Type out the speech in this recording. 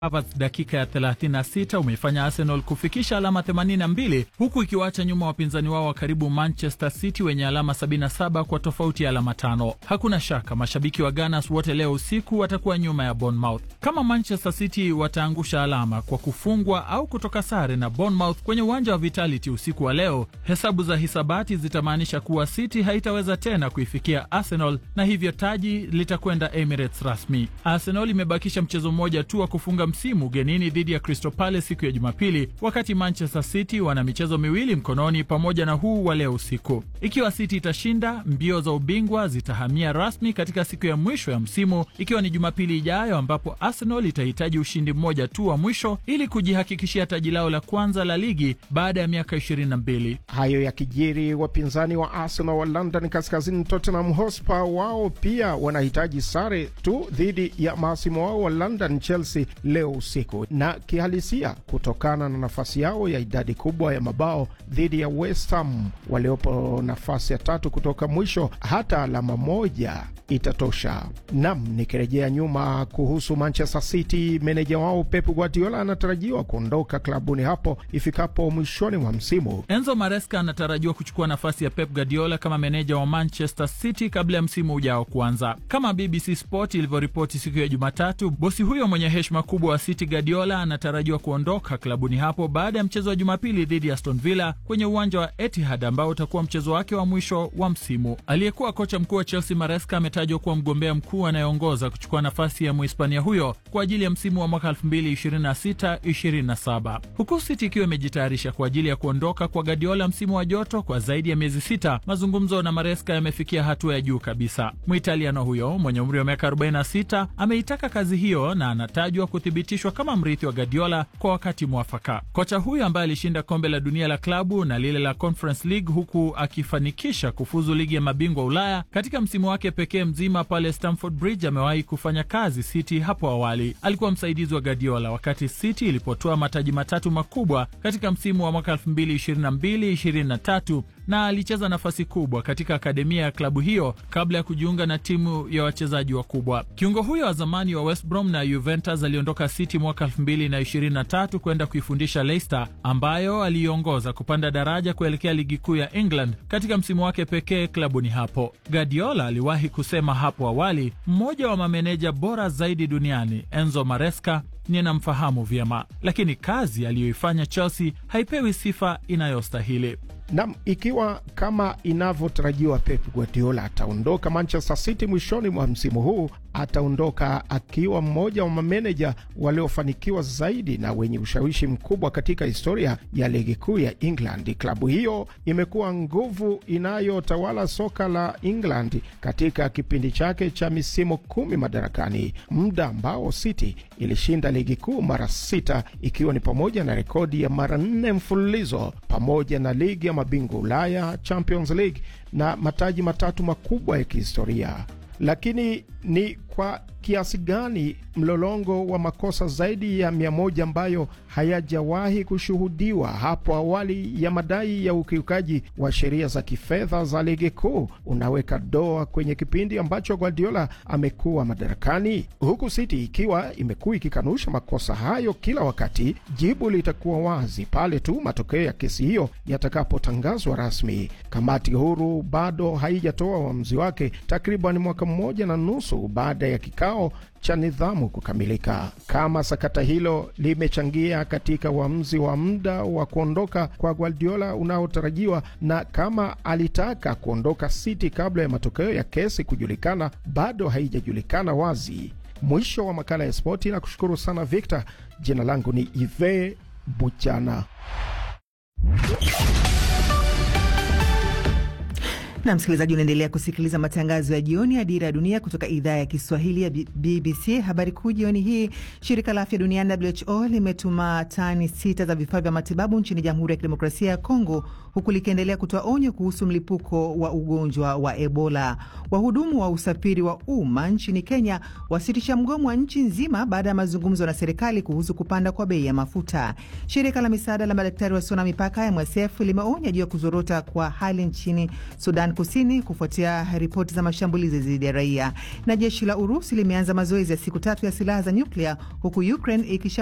Havertz dakika ya 36 umeifanya Arsenal kufikisha alama 82 huku ikiwaacha nyuma wapinzani wao wa karibu Manchester City wenye alama 77 kwa tofauti ya alama tano. Hakuna shaka mashabiki wa Gunners wote leo usiku watakuwa nyuma ya Bournemouth. Kama Manchester City wataangusha alama kwa kufungwa au kutoka sare na Bournemouth kwenye uwanja wa Vitality usiku wa leo, hesabu za hisabati zitamaanisha kuwa City haitaweza tena kuifikia Arsenal na hivyo taji litakwenda Emirates rasmi. Arsenal imebakisha mchezo mmoja tu wa kufunga msimu ugenini dhidi ya Crystal Palace siku ya Jumapili, wakati Manchester City wana michezo miwili mkononi pamoja na huu wa leo usiku. Ikiwa City itashinda, mbio za ubingwa zitahamia rasmi katika siku ya mwisho ya msimu, ikiwa ni Jumapili ijayo, ambapo Arsenal itahitaji ushindi mmoja tu wa mwisho ili kujihakikishia taji lao la kwanza la ligi baada ya miaka 22. Hayo yakijiri, wapinzani wa Arsenal wa London kaskazini, Tottenham Hotspur, wao pia wanahitaji sare tu dhidi ya mahasimu wao wa London, Chelsea leo usiku, na kihalisia kutokana na nafasi yao ya idadi kubwa ya mabao dhidi ya West Ham waliopo nafasi ya tatu kutoka mwisho, hata alama moja itatosha. Nam, nikirejea nyuma kuhusu Manchester City, meneja wao Pep Guardiola anatarajiwa kuondoka klabuni hapo ifikapo mwishoni mwa msimu. Enzo Maresca anatarajiwa kuchukua nafasi ya Pep Guardiola kama meneja wa Manchester City kabla ya msimu ujao kuanza. Kama BBC Sport ilivyoripoti siku ya Jumatatu, bosi huyo mwenye heshima kubwa wa City, Guardiola, anatarajiwa kuondoka klabuni hapo baada ya mchezo wa Jumapili dhidi ya Aston Villa kwenye uwanja wa Etihad ambao utakuwa mchezo wake wa mwisho wa msimu. Aliyekuwa kocha mkuu wa Chelsea Maresca ametajwa kuwa mgombea mkuu anayeongoza kuchukua nafasi ya Muhispania huyo kwa ajili ya msimu wa mwaka 2026-27 huku City ikiwa imejitayarisha kwa ajili ya kuondoka kwa Guardiola msimu wa joto kwa zaidi ya miezi sita. Mazungumzo na Maresca yamefikia hatua ya juu kabisa. Muitaliano huyo mwenye umri wa miaka 46 ameitaka kazi hiyo na anatajwa kuthibitishwa kama mrithi wa Guardiola kwa wakati mwafaka. Kocha huyo ambaye alishinda kombe la dunia la klabu na lile la Conference League huku akifanikisha kufuzu ligi ya mabingwa Ulaya katika msimu wake pekee mzima pale Stamford Bridge, amewahi kufanya kazi City hapo awali. Alikuwa msaidizi wa Guardiola wakati City ilipotoa mataji matatu makubwa katika msimu wa mwaka 2022-2023 na alicheza nafasi kubwa katika akademia ya klabu hiyo kabla ya kujiunga na timu ya wachezaji wakubwa. Kiungo huyo wa zamani wa West Brom na Juventus aliondoka City mwaka 2023 kwenda kuifundisha Leicester ambayo aliiongoza kupanda daraja kuelekea ligi kuu ya England katika msimu wake pekee klabuni hapo. Guardiola aliwahi kusema hapo awali, mmoja wa mameneja bora zaidi duniani Enzo Maresca ninamfahamu vyema, lakini kazi aliyoifanya Chelsea haipewi sifa inayostahili. Nam, ikiwa kama inavyotarajiwa Pep Guardiola ataondoka Manchester City mwishoni mwa msimu huu, ataondoka akiwa mmoja wa mameneja waliofanikiwa zaidi na wenye ushawishi mkubwa katika historia ya ligi kuu ya England. Klabu hiyo imekuwa nguvu inayotawala soka la England katika kipindi chake cha misimu kumi madarakani, muda ambao City ilishinda ligi kuu mara sita, ikiwa ni pamoja na rekodi ya mara nne mfululizo pamoja na ligi ya mabingwa Ulaya, Champions League na mataji matatu makubwa ya kihistoria. Lakini ni kwa kiasi gani mlolongo wa makosa zaidi ya mia moja ambayo hayajawahi kushuhudiwa hapo awali ya madai ya ukiukaji wa sheria za kifedha za ligi kuu unaweka doa kwenye kipindi ambacho Guardiola amekuwa madarakani, huku City ikiwa imekuwa ikikanusha makosa hayo kila wakati. Jibu litakuwa wazi pale tu matokeo ya kesi hiyo yatakapotangazwa rasmi. Kamati huru bado haijatoa uamuzi wake takriban mwaka mmoja na nusu baada ya kikao cha nidhamu kukamilika. Kama sakata hilo limechangia katika uamuzi wa muda wa kuondoka kwa Guardiola unaotarajiwa na kama alitaka kuondoka City kabla ya matokeo ya kesi kujulikana, bado haijajulikana wazi. Mwisho wa makala ya spoti, na kushukuru sana Victor. Jina langu ni Ive Buchana. na msikilizaji, unaendelea kusikiliza matangazo ya jioni ya Dira ya Dunia kutoka idhaa ya Kiswahili ya BBC. Habari kuu jioni hii, shirika la afya duniani WHO limetuma tani sita za vifaa vya matibabu nchini Jamhuri ya Kidemokrasia ya Kongo, huku likiendelea kutoa onyo kuhusu mlipuko wa ugonjwa wa Ebola. Wahudumu wa usafiri wa umma nchini Kenya wasitisha mgomo wa nchi nzima baada ya mazungumzo na serikali kuhusu kupanda kwa bei ya mafuta. Shirika la misaada la madaktari wasio na mipaka MSF limeonya juu ya kuzorota kwa hali nchini Sudan Sudan Kusini kufuatia ripoti za mashambulizi dhidi ya raia. Na jeshi la Urusi limeanza mazoezi ya siku tatu ya silaha za nyuklia huku Ukraine ikisha